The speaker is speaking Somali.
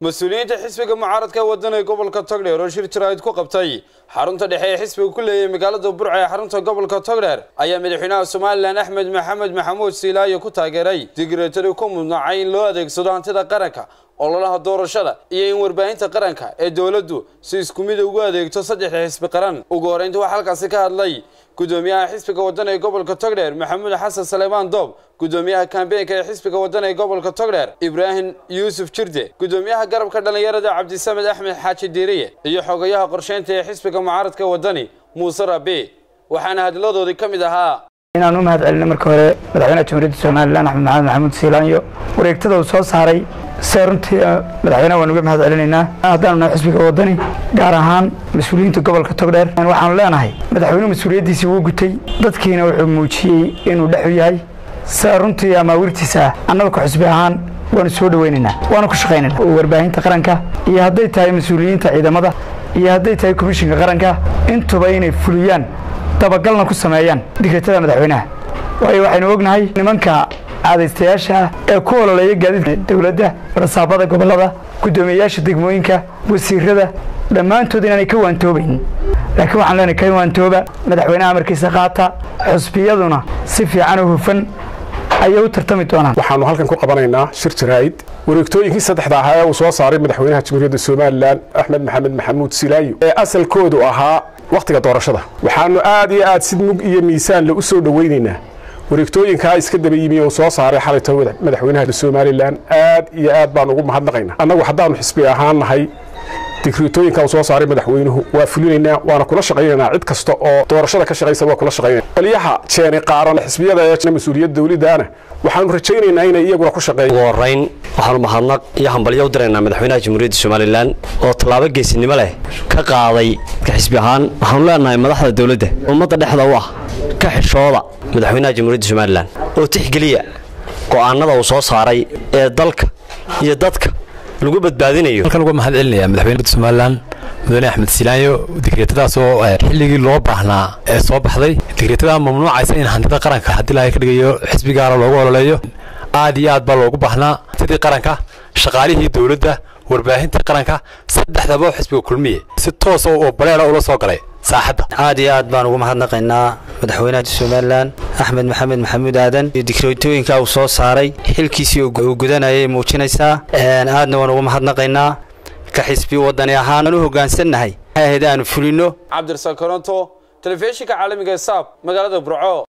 mas-uuliyiinta xisbiga mucaaradka waddan ee gobolka togdheer oo shir jaraa'id ku qabtay xarunta dhexe ee xisbiga ku leeyahay magaalada burca ee xarunta gobolka togdheer ayaa madaxweynaha somalilan axmed maxamed maxamuud siilaayo ku taageeray digreetari ku mudnacay in loo adeegsado hantida qaranka ololaha doorashada iyo in warbaahinta qaranka ee dowladdu si isku mid ugu adeegto saddexda xisbi qaran ugu horreynta waxaa halkaasi ka hadlay gudoomiyaha xisbiga waddan ee gobolka togdheer maxamuud xasan saleymaan doob gudoomiyaha kambeenka ee xisbiga waddan ee gobolka togdheer ibraahim yuusuf jirde gudoomiyaha garabka dhallinyarada cabdisamed axmed xaaji diiriye iyo xogayaha qorsheynta ee xisbiga mucaaradka waddani muuse rabi waxaana hadladoodii ka mid ahaa inaan u mahad celino marka hore madaxweynaha jamhuuriyadda somalilan axmed maxamed maxamuud siilaanyo wareegtada uu soo saaray see runtii madaxweynaha waan uga mahad celinaynaa haddaanu nahay xisbiga waddani gaar ahaan mas-uuliyiinta gobolka togdheer waxaanu leenahay madaxweynuhu mas-uuliyaddiisii wuu gutay dadkiina wuxuu muujiyey inuu dhexu yahay see runtii amaawirtiisa annaga ka xusbi ahaan waanu soo dhoweynaynaa waanu ku shaqaynayna warbaahinta qaranka iyo hadday tahay mas-uuliyiinta ciidamada iyo hadday tahay komishinka qaranka intuba inay fuliyaan dabagalna ku sameeyaan digreetada madaxweynaha waayo waxaynu ognahay nimanka caadaystayaasha ah ee ku ololeeya gaadiidka dowladda rasaabada gobollada guddoomiyeyaasha degmooyinka wasiirada dhammaantood inaanay ka waantoobayn laakiin waxaan leenahay ka waantooba madaxweynaha amarkiisa qaata xusbiyaduna si fiican oo hufan ayay u tartami doonaan waxaanu halkan ku qabanaynaa shir jaraa'id wareegtooyinkii saddexda ahaa ee uu soo saaray madaxweynaha jamhuuriyadda somalilan axmed maxamed maxamuud silaayo ee asalkoodu ahaa wakhtiga doorashada waxaanu aad iyo aad si mug iyo miisaanle u soo dhoweynaynaa wareegtooyinkaa iska daba yimi oo soo saaray xalayta madaxweynaha somalilan aad iyo aad baan ugu mahadnaqaynaa annagu haddaanu xisbi ahaan nahay digreetooyinka uu soo saaray madaxweynuhu waa fulinaynaa waana kula shaqaynaynaa cid kasta oo doorashada ka shaqaysa waa kula shaqaynayna qolyaha jeeni qaaran xisbiyada ee mas-uuliyadda dawladdaana waxaanu rajaynaynaa inay iyaguna ku shaqeeyaan ugu horrayn waxaanu mahadnaq iyo hambalyo u diraynaa madaxweynaha jamhuuriyadda somalilan oo tallaabo geesinimo leh ka qaaday ka xisbi ahaan waxaanu leenahay madaxda dawladda ummadda dhexda u ah ka xishooda madaxweynaha jamhuuriyadda somalilan oo tixgeliya go'aanada uu soo saaray ee dalka iyo dadka lagu badbaadinayo halkan uga mahad celinaya madaxweynaha somalilan mudane axmed silaanyo digreetadaas oo xilligii loo baahnaa ee soo baxday digreetada mamnuucaysa in hantida qaranka haddii laga ka dhigayo xisbi gaara loogu ololeeyo aad iyo aad baa loogu baahnaa hantidii qaranka shaqaalihii dowladda warbaahintii qaranka saddexdaba xisbiga kulmiye si toosa oo baleera ula soo galay saaxadda aad iyo aad baan ugu mahadnaqaynaa madaxweynaha somalilan axmed maxamed maxamuud aadan iyo digreetooyinka uu soo saaray xilkiisii uu gudanayay muujinaysaa aadna waan ugu mahadnaqaynaa ka xisbi wadani ahaan aan u hoggaansannahay ahayd aanu fulino cabdirasaaq koronto telefishinka caalamiga ee saab magaalada burco